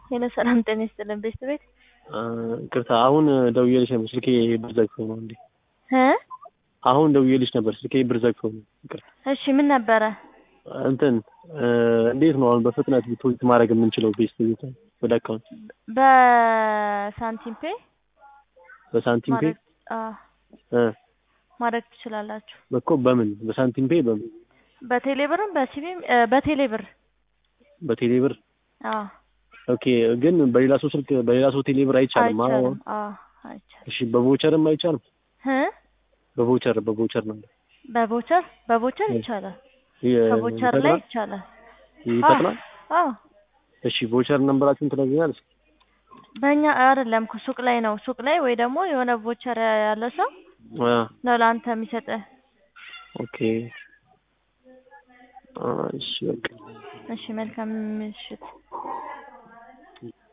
ሄሎ ሰላም ጤና ይስጥልን ቤት ቤት ቅርታ አሁን ደውዬልሽ ነበር ስልኬ ብር ዘግቶ ነው እንዴ? እ አሁን ደውዬልሽ ነበር ስልኬ ብር ዘግቶ ነው። ይቅርታ እሺ ምን ነበረ? እንትን እንዴት ነው አሁን በፍጥነት ዲፖዚት ማድረግ የምንችለው ቤት ቤት ወደ አካውንት በሳንቲም ፔ በሳንቲም ፔ ማድረግ አዎ እ ማድረግ ትችላላችሁ። እኮ በምን በሳንቲም ፔ በምን በቴሌ ብርም በሲቢም በቴሌ ብር በቴሌ ብር አዎ ኦኬ። ግን በሌላ ሰው ስልክ በሌላ ሰው ቴሌ ብር አይቻልም። አዎ አይቻልም። አዎ አይቻልም። እሺ በቮቸርም አይቻልም። እ በቮቸር በቮቸር ነው በቮቸር በቮቸር ይቻላል። ከቮቸር ላይ ይቻላል። ይፈጥናል። አዎ እሺ ቮቸር ነምበራችሁን ትነግሪኛለሽ? በእኛ አይደለም እኮ ሱቅ ላይ ነው። ሱቅ ላይ ወይ ደግሞ የሆነ ቮቸር ያለ ሰው አ ነው ለአንተ የሚሰጥህ። ኦኬ እሺ በቃ እሺ መልካም ምሽት።